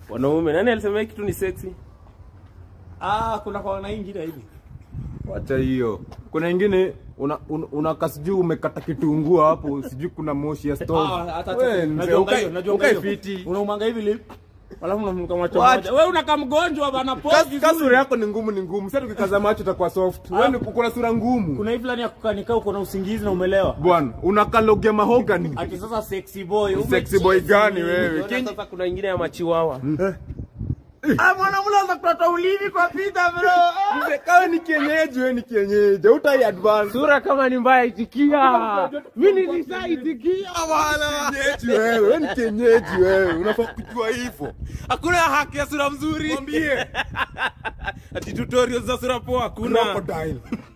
Wanaume, nani alisema hii kitu ni sexy? Ah, kuna kwa na ingine hivi. Wacha hiyo. Kuna ingine una, una, unakaa sijui umekata kitunguu hapo, sijui kuna moshi ya stove. Ah, hata Wewe, mzee, najua ukae- hiyo, najua ukae hiyo. fiti. Unaumanga hivi lip. Alafu unamnuka macho What? moja. Wewe unakaa mgonjwa bana Kas- pose Kasura vizuri. yako ni ngumu ni ngumu. Sasa ukikaza macho utakuwa soft. Wewe ni- uko na sura ngumu. Kuna hii fulani ya kukanika uko na usingizi na umelewa. Bwana, unakalogia mahogany. Ati sasa sexy boy. Sexy boy gani wewe? Unaona Kinyi- sasa kuna ingine ya machiwawa. Ah, mwana mlaza kutoa ulimi kwa pita bro. Mzee, Kawe ni kienyeji, wewe ni kienyeji. Utai advance. Sura kama ni mbaya itikia. Mimi nilishaitikia bwana. Kienyeji wewe, wewe ni kienyeji wewe. Unafaa kujua hivyo. Hakuna haki ya sura mzuri. Mwambie Ati tutorials za sura poa hakuna. crocodile.